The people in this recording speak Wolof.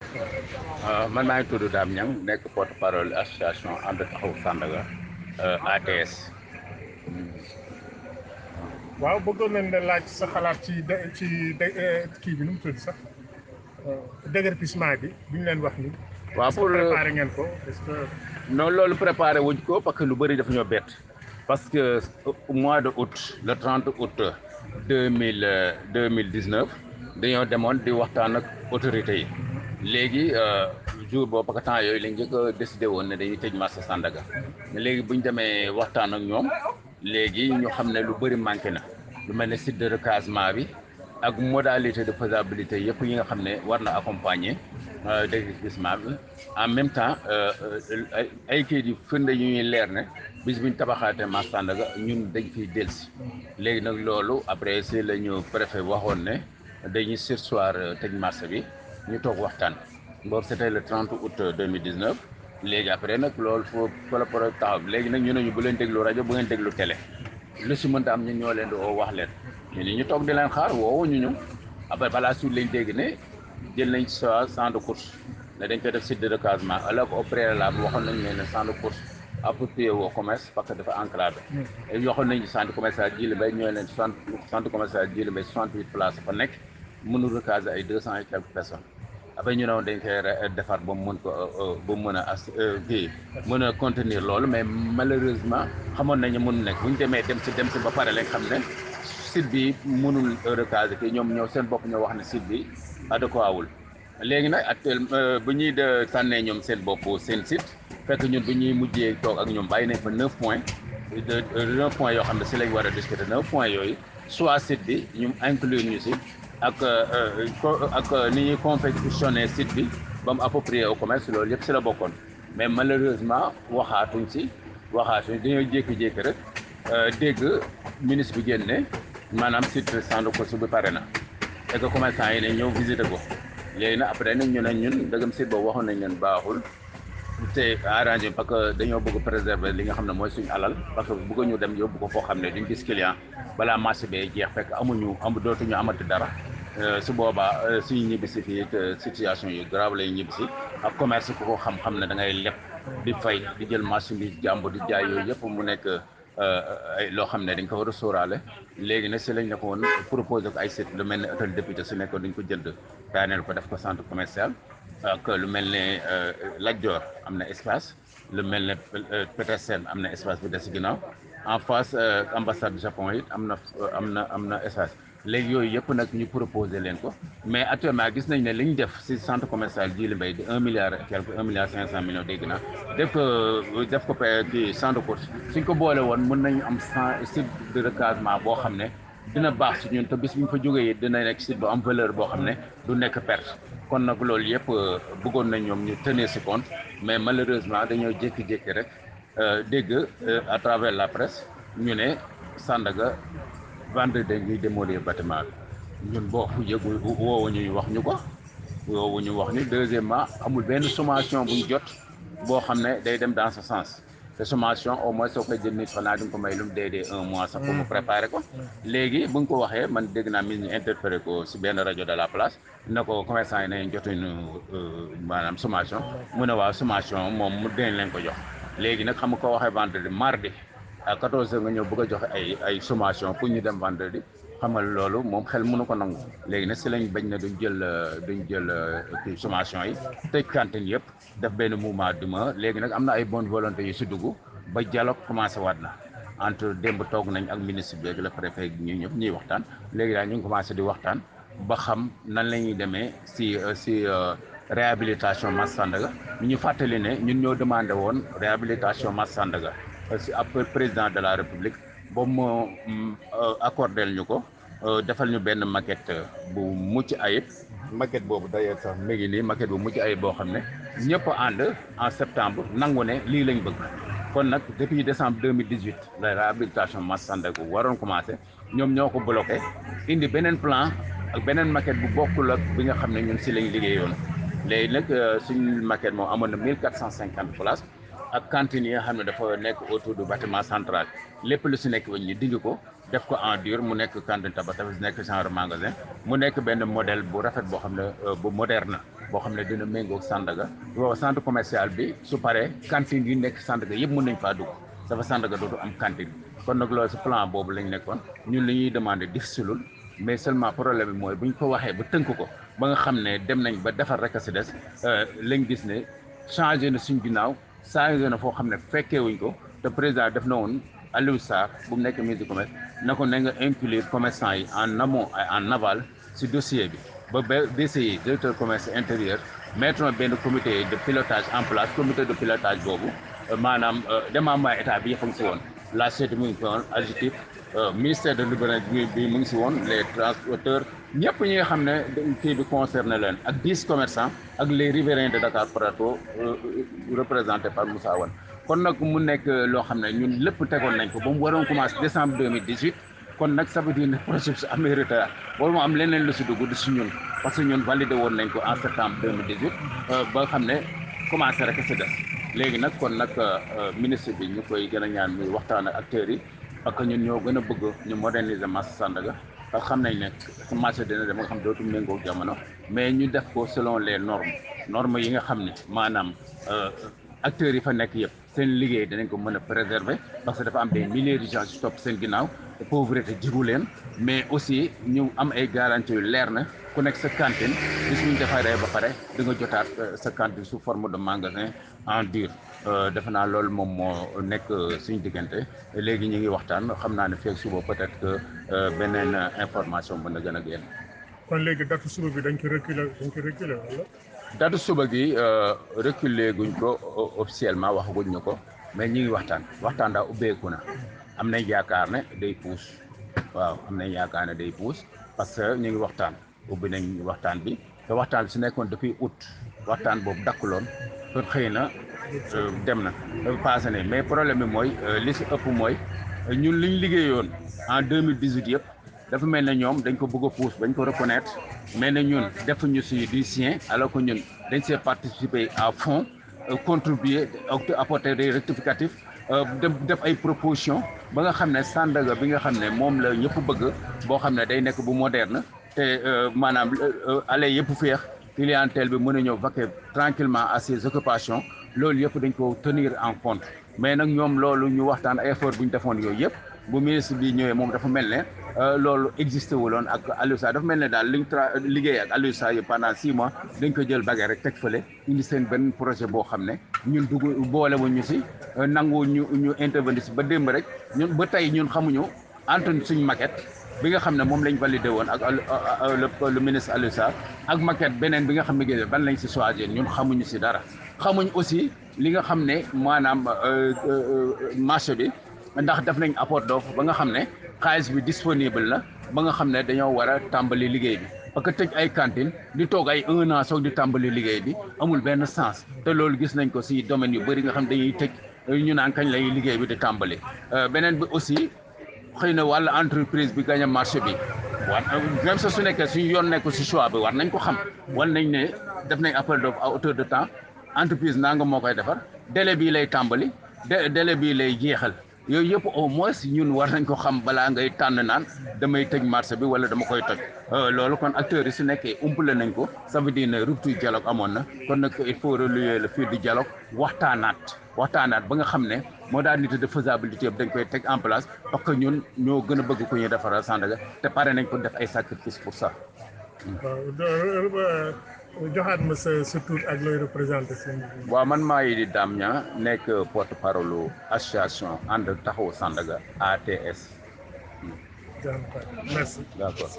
man maa ngi tudd Dame Niang nekk porte parole association ànd taxawu Sandaga ATS. waaw bëggoon nañ la laaj sa xalaat ci de ci de kii bi nu mu tudd sax déguerpissement bi bi ñu leen wax ni. waaw pour préparé ngeen ko est-ce que. non loolu préparé wuñ ko parce que lu bëri dafa ñoo bett parce que mois de août le 30 août deux mille deux mille dix neuf dañoo demoon di waxtaan ak autorités yi léegi jour boobu parce que temps yooyu lañ njëkk a décidé woon ne dañuy tëj marché Sandaga léegi bu ñu demee waxtaan ak ñoom léegi ñu xam ne lu bëri manqué na lu mel ne site de recasement bi ak modalité de faisabilité yëpp yi nga xam ne war na accompagner déguerpissement bi en même temps ay kayit yu firnde yu ñuy leer ne bis bu ñu tabaxaatee marché Sandaga ñun dañ fiy dellusi léegi nag loolu après si la ñu préfet waxoon ne dañuy sursoir tëj marché bi ñu toog waxtaan boobu c'était le 30 août 2019 léegi après nag loolu foo fa la pro taxaw léegi nag ñu ne ñu bu leen déglu rajo bu ngeen déglu télé lu si mënta am ñun ñoo leen di woo wax leen ñu ni ñu toog di leen xaar woowu ñu ñu après balaa suite lañ dégg ne jël nañ sa champ de course ne dañ koy def site de recasement alors au préalable waxoon nañ ne ne champ de course approprié au commerce parce que dafa enclavé waxoon nañu centre commercial Djily Mbaye ñooy leen centre commercial Djily Mbaye soixante huit places fa nekk mënul recaser ay deux cent et quelques personnes après ñu ne woon dañ koy defar ba mu mën ko ba mu mën a as kii mën a contenir loolu mais malheureusement xamoon nañu mënul nekk bu ñu demee dem si dem si ba pare lañ xam ne site bi mënul recaser kii ñoom ñoo seen bopp ñoo wax ne site bi adéquat wul léegi nag actuellement bu ñuy de tànnee ñoom seen bopp seen site fekk ñun bu ñuy mujjee toog ak ñoom bàyyi nañ fa neuf points de neuf points yoo xam ne si lañ war a discuter neuf points yooyu soit site bi ñu inclure ñu si ak ak ni ñuy confectionner site bi ba mu approprié au commerce loolu yëpp si la bokkoon mais malheureusement waxaatuñ si waxaatuñ dañoo jékki-jékki rek dégg ministre bi génne maanaam site centre de course bi pare na et que commerçant yi ne ñëw visiter ko léegi nag après nag ñu ne ñun dëggam site boobu waxoon nañ leen baaxul te arrangé parce que dañoo bëgg préserver li nga xam ne mooy suñu alal parce que bëgg ñu dem yóbbu ko foo xam ne duñ gis client balaa marché bee jeex fekk amuñu am dootuñu amati dara su boobaa suñu ñibbisi fii situation yu grave lay ñibbisi ak commerce ku ko xam-xam ne da ngay leb di fay di jël marchandise jàmbur di jaay yooyu yëpp mu nekk ay loo xam ne dañ ko war a sóoraale léegi nag si lañ ne ko woon proposé ko ay site lu mel ne hôtel député su nekkoon dañ ko jënd daaneel ko def ko centre commercial ak lu mel ne Lat Dior am na espace lu mel ne Petersen am na espace bi des si ginnaaw en face ambassade du Japon it am na am na am na espace léegi yooyu yëpp nag ñu proposé leen ko mais actuellement gis nañ ne li ñu def si centre commercial Djily Mbaye di un milliard et quelque un milliard cinq cent millions dégg naa def ko def ko kii champ de course suñ ko boole woon mën nañu am cent site de recasement boo xam ne dina baax si ñun te bis bu ñu fa jógee it dina nekk site bu am valeur boo xam ne du nekk perte kon nag loolu yëpp bëggoon nañ ñoom ñu tenir si compte mais malheureusement dañoo jékki-jékki rek dégg à travers la presse ñu ne Sandaga vendredi dañuy démolir bâtiment bi ñun boo yëgul woowu ñu wax ñu ko woowu ñu wax ñu deuxièmement amul benn sommation bu ñu jot boo xam ne day dem dans ce sens te sommation au moins soo koy jël nit xanaa di nga ko may lu mu dee dee un mois sax pour mu préparer ko léegi bu nga ko waxee man dégg naa mi ñu interpellé ko si benn rajo de la place na ko commerçant yi ne jotuñu maanaam sommation mu ne waaw sommation moom mu dinañ leen ko jox léegi nag xam nga ko waxee vendredi mardi à 14 heures nga ñëw bëgg a joxe ay ay sommation pour ñu dem vendredi xamal loolu moom xel mënu ko nangu léegi nag si lañ bañ ne duñ jël duñ jël kii sommation yi tëj cantine yëpp def benn mouvement d'humeur léegi nag am na ay bonne volonté yu si dugg ba dialogue commencé waat na entre démb toog nañ ak ministre bi ak le préfet ñu ñëpp ñuy waxtaan léegi daal ñu ngi commencé di waxtaan ba xam nan la ñuy demee si si réhabilitation Mass Sandaga ñu fàttali ne ñun ñoo demandé woon réhabilitation Mass Sandaga si ab président de la république boobu moo accordel ñu ko defal ñu benn maquette bu mucc ayib maquette boobu d'ailleurs sax mi ngi nii maquette bu mucc ayib boo xam ne ñëpp ànd en septembre nangu ne lii lañ bëgg kon nag depuis décembre 2018 la réhabilitation Mass Sandaga waroon commencé ñoom ñoo ko bloqué indi beneen plan ak beneen maquette bu bokkul ak bi nga xam ne ñun si lañ liggéeyoon léegi nag suñu maquette moom amoon na 1450 places ak cantine yi nga xam ne dafa nekk autour du bâtiment central lépp lu si nekk wañ ñu dindi ko def ko en dur mu nekk cantine tabax dafa nekk genre magasin mu nekk benn modèle bu rafet boo xam ne bu moderne boo xam ne dina méngoog Sandaga booba centre commercial bi su paree cantine yi nekk Sandaga yëpp mën nañ faa dugg dafa Sandaga dootu am cantine kon nag loolu si plan boobu lañ nekkoon ñun li ñuy demandé difficile mais seulement problème bi mooy bu ñu ko waxee ba tënk ko ba nga xam ne dem nañ ba defar rek a si des lañ gis ne changé na suñ ginnaaw changé na foo xam ne fekkee wuñ ko te président def na woon Aliou Sarr bu mu nekk ministre du commerce na ko na nga inclure commerçant yi en amont et en aval si dossier bi ba ba DCI directeur commerce intérieur mettre na benn comité de pilotage en place comité de pilotage boobu maanaam démembrement état bi yëpp a ngi si woon la CET mu ngi si woon adjectif ministère de l'urbanisme bi mu ngi si woon les transporteurs ñëpp ñi nga xam ne kii bi concerné leen ak dix commerçants ak les riverains de Dakar Plateau représentés par Moussa Wane kon nag mu nekk loo xam ne ñun lépp tegoon nañ ko ba mu waroon commencé décembre 2018 kon nag ça veut dire ne projet bi su amee retard wala mu am leneen lu si dugg du si ñun parce que ñun validé woon nañ ko en septembre 2018 ba xam ne commencé rek si des léegi nag kon nag ministre bi ñu koy gën a ñaan muy waxtaan ak acteurs yi parce que ñun ñoo gën a bëgg ñu moderniser marché Sandaga parce que xam nañ ne sa marché dina dem nga xam dootu méngoo jamono mais ñu def ko selon les normes normes yi nga xam ne maanaam acteurs yi fa nekk yëpp seen liggéey danañ ko mën a préserver parce que dafa am des milliers de gens yu topp seen ginnaaw pauvreté jigu leen mais aussi ñu am ay garanties yu leer na ku nekk sa cantine bis ñu defaree ba pare di nga jotaat sa cantine sous forme de magasin en dur defe naa loolu moom moo nekk suñu diggante léegi ñu ngi waxtaan xam naa ne feeg suba peut-être que beneen information mën na gën a génn. kon léegi date suba bi dañ ko reculer dañ ko reculer wala. date suba gi reculer guñ ko officiellement waxaguñ ñu ko mais ñu ngi waxtaan waxtaan daa ubbeeku na am nañ yaakaar ne day puus waaw am nañ yaakaar ne day puus parce que ñu ngi waxtaan ubbi nañ waxtaan bi te waxtaan bi su nekkoon depuis août waxtaan boobu dakkuloon kon xëy na dem na passé nañ mais problème bi mooy li si ëpp mooy ñun liñ liggéeyoon en deux mille dix huit yëpp dafa mel ne ñoom dañ ko bëgg a puus bañ ko reconnaître mais ne ñun defuñu si du sien alors que ñun dañ see participer à fond contribuer apporter des rectificatifs def ay propositions ba nga xam ne Sandaga bi nga xam ne moom la ñëpp bëgg boo xam ne day nekk bu moderne te maanaam allées yëpp féex clientèle bi mën a ñëw vaquer tranquillement à ses occupations loolu yëpp dañ ko tenir en compte mais nag ñoom loolu ñu waxtaan ay effort bu ñu defoon yooyu yëpp bu ministre bi ñëwee moom dafa mel ne loolu existé wuloon ak Aliou Sarr dafa mel ne daal liñ tra liggéey ak Aliou Sarr yi pendant six mois dañ ko jël bagage rek teg fële indi seen benn projet boo xam ne ñun dugg boole wu ñu si nangu ñu ñu intervenir si ba démb rek ñun ba tey ñun xamuñu entre suñ maquette bi nga xam ne moom lañ validé woon ak le ministre Aliou Sarr ak maquette beneen bi nga xam ne ban lañ si choisir ñun xamuñu si dara xamuñ aussi li nga xam ne maanaam marché bi ndax def nañ apport d'offre ba nga xam ne xaalis bi disponible na ba nga xam ne dañoo war a tàmbali liggéey bi parce que tëj ay cantine di toog ay un an soog di tàmbali liggéey bi amul benn sens te loolu gis nañ ko si domaine yu bëri nga xam dañuy tëj ñu naan kañ lay liggéey bi di tàmbali beneen bi aussi xëy na wàllu entreprise bi gañ a marché bi war même sa su nekkee suñu yoon nekkul si choix bi war nañ ko xam war nañ ne def nañ appel d'offre à hauteur de temps entreprise nanga moo koy defar délai bii lay tàmbali délai bii lay jeexal yooyu yëpp au moins ñun war nañ ko xam balaa ngay tànn naan damay tëj marché bi wala dama koy toj loolu kon acteurs yi su nekkee umpale nañ ko ça veut dire ne rupture dialogue amoon na kon nag il faut relier le fil du dialogue waxtaanaat waxtaanaat ba nga xam ne modalité de faisabilité yëpp dañ koy teg en place parce que ñun ñoo gën a bëgg ku ñuy defaral Sandaga te pare nañ ko def ay sacrifice pour ça. joxaat ma sa sa tur ak looy représenté seen. waaw man maa yi di Dame Niang nekk porte parole association ànd taxawu Sandaga ATS. merci. d'accord.